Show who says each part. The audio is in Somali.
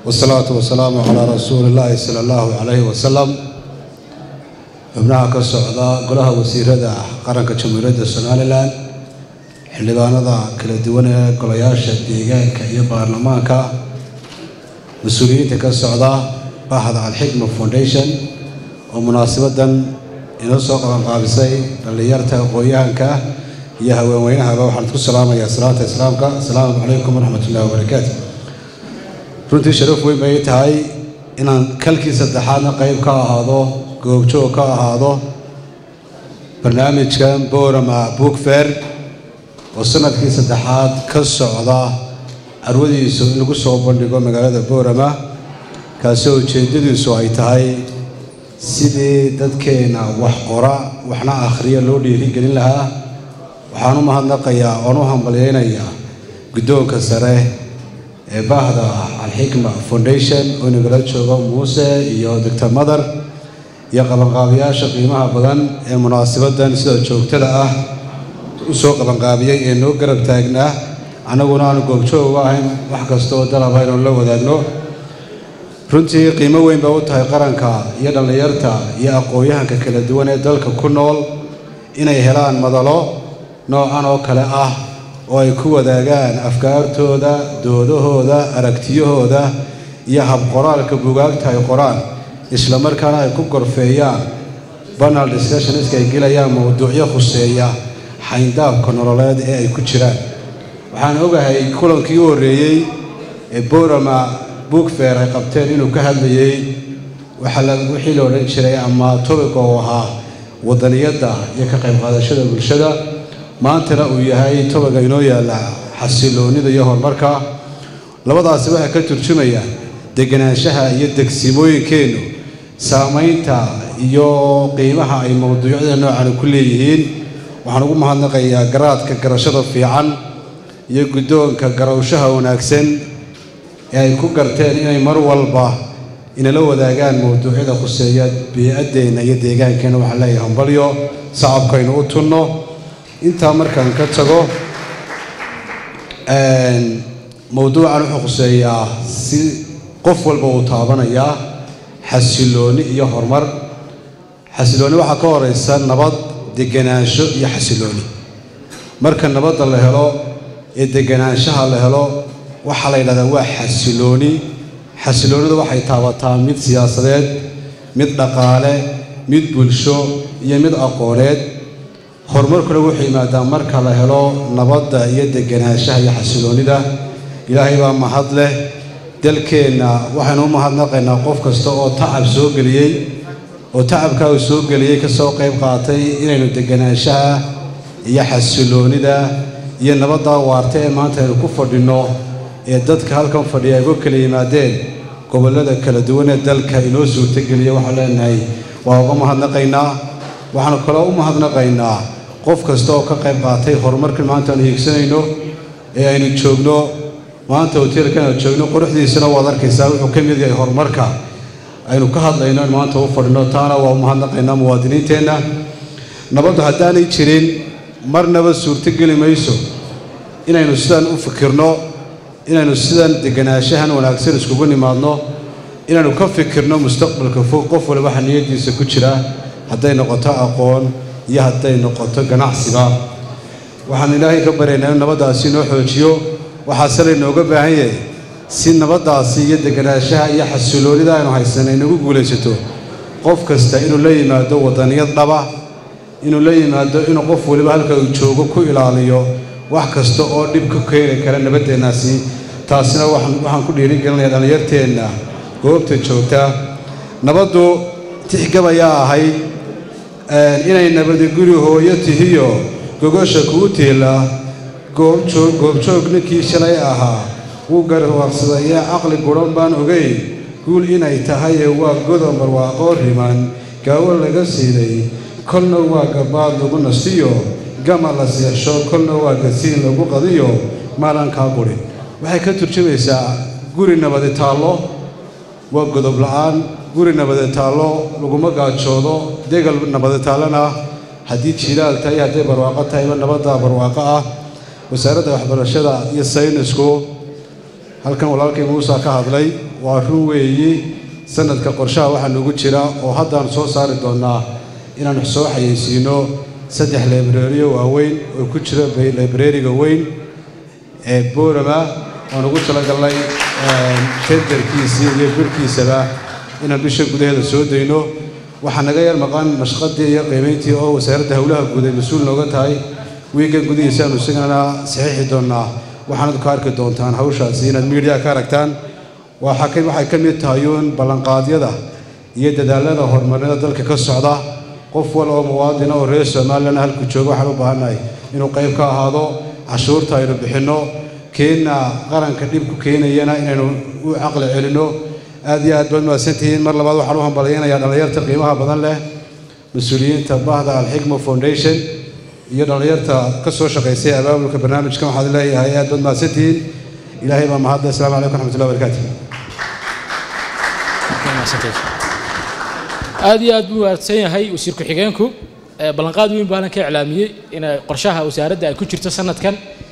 Speaker 1: wasalaatu wasalaamu calaa rasuuli illaahi sala allahu calayhi wasalam xubnaha ka socda golaha wasiirada qaranka jamhuuriyadda somalilan xildhibaanada kala duwan ee golayaasha deegaanka iyo baarlamaanka mas-uuliyiinta ka socda baxda alxikma foundation oo munaasabadan inoo soo qabanqaabisay dhallinyarta aqoon-yahanka iyo haweenweynahaba waxaan ku salaamayaa salaanta islaamka asalaamu calaykum waraxmat ullahi wabarakaatu runtii sharaf weyn bay tahay inaan kalkii saddexaadna qayb ka ahaado goobjoog ka ahaado barnaamijkan boorama book fair oo sanadkii saddexaad ka socda carwadiisu in lagu soo bandhigo magaalada boorama kaasoo ujeeddadiisu ay tahay sidii dadkeenna wax qora waxna akhriya loo dhiirigelin lahaa waxaan u mahadnaqayaa oon u hambalyaynayaa guddoonka sare ee baahda alxikma foundation oo inagala joogo muuse iyo doctor madar iyo qabanqaabiyaasha qiimaha badan ee munaasibadan sida joogtada ah u soo qabanqaabiyey ee noo garab taagnaa annaguna aanu goobjoog uga ahayn wax kastaoo dalaba inuu la wadaagno runtii qiimo weyn bay u tahay qaranka iyo dhallinyarta iyo aqoon-yahanka kala duwan ee dalka ku nool inay helaan madalo noocan oo kale ah oo ay ku wadaagaan afkaartooda doodahooda aragtiyahooda iyo habqoraalka bugaagta ay qoraan isla markaana ay ku gorfeeyaan banal discussionska ay gelayaan mowduucyo khuseeya xayndaabka nololeed ee ay ku jiraan waxaan ogahay kulankii u horreeyey ee borama bookfair ay qabteen inuu ka hadlayey wixii la odhan jiray ama tobica oo ahaa wadaniyadda iyo ka qayb qaadashada bulshada maantana uu yahay tobiga inoo yaalla xasiloonnida iyo horumarka labadaasi waxay ka turjumayaan deganaanshaha iyo degsimooyinkeennu saamaynta iyo qiimaha ay mowduucyada noocan ku leeyihiin waxaan ugu mahadnaqayaa garaadka garashada fiican iyo guddoonka garawshaha wanaagsan ee ay ku garteen inay mar walba inala wadaagaan mowduucyada khuseeya bii-addeenna iyo deegaankeenna waxaan leeyahay hambalyo sacabkaynu u tunno intaa markaan ka tago mowduucan wuxuu khuseeyaa si qof walba uu taabanayaa xasiloonni iyo horumar xasiloonni waxaa ka horeysa nabad deganaansho iyo xasilooni marka nabadda la helo ee deganaanshaha la helo waxaa la yidhahdaa waa xasilooni xasiloonidu waxay taabataa mid siyaasadeed mid dhaqaale mid bulsho iyo mid aqooneed horumarkuna wuxuu yimaadaa marka la helo nabadda iyo deganaanshaha iyo xasiloonnida ilaahay baa mahad leh dalkeenna waxaynu u mahadnaqaynaa qof kasta oo tacab soo geliyey oo tacabkaa uu soo geliyey ka soo qayb qaatay inaynu deganaanshaha iyo xasiloonnida iyo nabaddaa waarta ee maanta aynu ku fadhinno ee dadka halkan fadhiya ay uga kala yimaadeen gobollada kala duwan ee dalka inoo suurtogeliya waxaan leenahay waa uga mahadnaqaynaa waxaanu kaloo u mahadnaqaynaa qof kasta oo ka qayb qaatay horumarkan maanta aanu hiigsanayno ee aynu joogno maanta hoteelkan aanu joogno quruxdiisana waad arkaysaa wuxuu ka mid yahay horumarka aynu ka hadlayno in maanta u fadhino taana waa u mahadnaqaynaa muwaadiniinteenna nabaddu haddaanay jirin marnaba suurtogeli mayso inaynu sidan u fikirno inaynu sidan deganaanshahan wanaagsan iskugu nimaadno inaynu ka fikirno mustaqbalka fog qof waliba waxa niyaddiisa ku jira hadday noqoto aqoon iyo hadday noqoto ganacsiba waxaan ilaahay ka baryaynaa in nabaddaasi inoo xoojiyo waxaase laynooga baahan yahay si nabaddaasi iyo deganaanshaha iyo xasiloonida aynu haysanay inagu guulaysato qof kasta inuu la yimaado wadaniyad dhaba inuu la yimaado inuu qof waliba halka uu joogo ku ilaaliyo wax kasta oo dhib ka keeni kara nabaddeennaasi taasina waxaan ku dhiirigelinayaa dhallinyarteenna goobta joogta nabaddu tixgab ayaa ahayd inay nabadi guri hooyo tihiyo gogosha kuu tiila goobjoog ninkii shalay ahaa wuu garwarsadayee caqli gudhan baan ogayn guul inay tahaye waa godo barwaaqoo riman gaawo laga siiday kolna waa gabaad lagu nasiyo gama la seexsho kolna waa gasiin lagu qadiyo maalankaa quri waxay ka turjumaysaa guri nabadi taallo waa godob la'aan guri nabadi taallo laguma gaajoodo degal nabadi taallona haddii jiilaal tahay hadday barwaaqo tahayba nabadda barwaaqo ah wasaaradda waxbarashada iyo saynisku halkan walaalkay muusa ka hadlay waa run weeyi sanadka qorshaha waxaa noogu jira oo haddaan soo saari doonnaa inaan soo xayeysiino saddex librariyo waaweyn oo ku jira librariga weyn ee boorama oan ugu talagalnay tenderkiisii iyo birhkiisaba inaan bisha gudaheeda soo dayno waxaa naga yar maqan mashqadii iyo qiimayntii oo wasaaradda howlaha guud ay mas-uul nooga tahay wiigan gudihiisa aanu isagana saxiixi doonnaa waxaanad ku arki doontaan hawshaasi inaad miidiyaha ka aragtaan waxay ka mid tahay uun ballanqaadyada iyo dadaalada horumarnida dalka ka socda qof wal oo muwaadina oo reer somalilan halku jooga waxaan u baahannahay inuu qayb ka ahaado cashuurta aynu bixinno keenna qaranka dhibku keenayana inaynu u caqli celinno aad iyo aad baad mahadsantihiin mar labaad waxaan u hambalyaynayaa dhallinyarta qiimaha badan leh mas-uuliyiinta bahda alxikma foundation iyo dhallinyarta ka soo shaqaysay abaabulka barnaamijkan waxaad leeyahay aad baad mahadsantihiin ilaahay baa mahadda asalaamu calaykum raxmatullahi barakaatu
Speaker 2: aad iyo aad buu mahadsan yahay wasiir ku-xigeenku ballanqaad weyn baana ka iclaamiyey in qorshaha wasaaradda ay ku jirto sanadkan